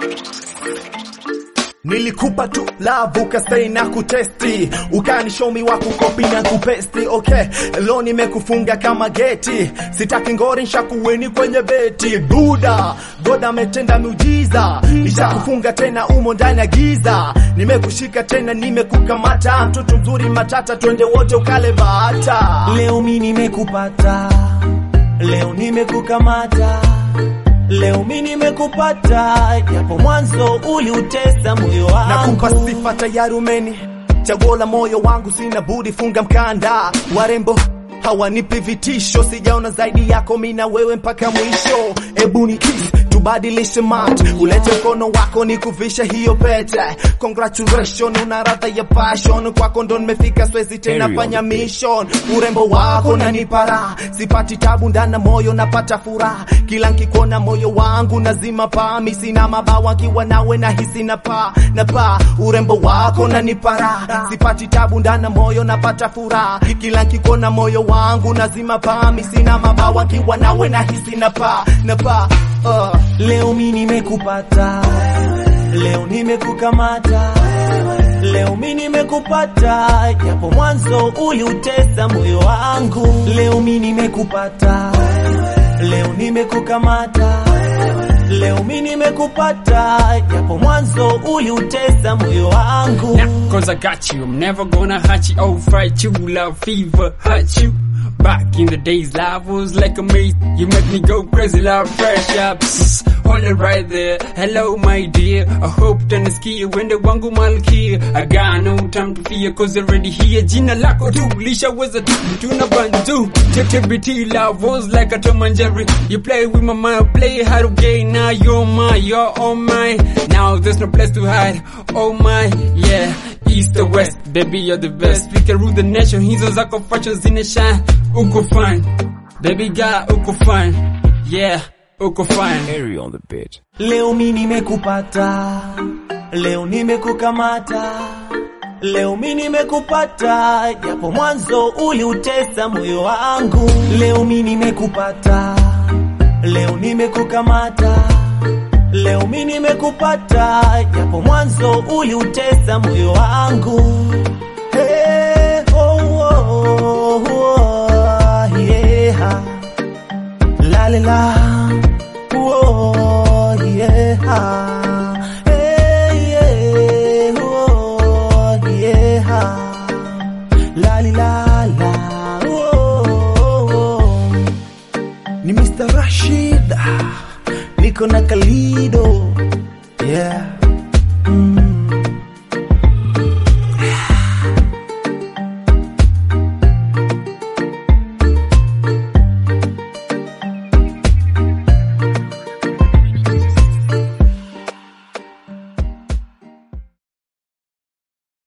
Nilikupa tu love ukastay na kutesti, ukani show me wa kukopi na kupesti. Okay, leo nimekufunga kama geti, sitaki ngori nshakuweni kwenye beti. Buda God ametenda miujiza, nishakufunga tena umo ndani ya giza. Nimekushika tena, nimekukamata, mtoto mzuri matata, twende wote ukale bata. Leo mi nimekupata, leo nimekukamata, leo mi nimekupata, japo mwanzo uliutesa moyo Nakupa wangu. sifa tayari umeni chaguo la moyo wangu, sina budi funga mkanda. Warembo hawanipi vitisho, sijaona zaidi yako mi na wewe mpaka mwisho. Ebu ni kiss tubadilishe mat, ulete mkono wako ni kuvisha hiyo pete. Congratulations, una radha ya passion, kwako ndo nimefika, swezi tena Carry on fanya the beat. mission. Urembo wako nanipa sipati tabu ndana moyo napata furaha, kila nkikona moyo wangu nazima paa, mi sina mabawa kiwa nawe na hisi na paa na paa. Urembo wako nanipa sipati tabu ndana moyo napata furaha, kila nkikona moyo wangu nazima paa, mi sina mabawa kiwa nawe na hisi na paa na paa uh. Leo mi nimekupata, leo nimekukamata, leo mi nimekupata, japo mwanzo uliutesa moyo wangu. Leo mi nimekupata, leo nimekukamata, leo mi nimekupata, japo mwanzo uliutesa moyo wangu. Nah, cause I got you. I'm never gonna hurt you or fight you. Love fever hurt you. Back in the days, love was like a maze. You make me go crazy, love fresh up. Psst, hold it right there. Hello, my dear. I hope tanisikia wende wangu malkia. I got no time to fear cause already here. Jina lako tu lishaweza tu tuna bandu. TTBT love was like a Tom and Jerry. You play with my mind, play hard again. Now you're mine, you're all mine. Now there's no place to hide. Oh my, yeah. East or west, baby you're the best. We can rule the nation. Hizo zako fashion zina shine. Uko fine, baby girl, uko fine. Yeah, uko fine. Carry on the beat. Leo mi nimekupata, leo nimekukamata, leo mi nimekupata, japo mwanzo uliutesa moyo wangu. Leo mi nimekupata, leo nimekukamata, leo mi nimekupata, japo mwanzo uliutesa moyo wangu. Hey, oh, oh, oh, yeah. La la la, oh yeah, hey yeah, oh yeah, la la la la, oh. Ni Mr. Rashid, niko na Kalido, yeah.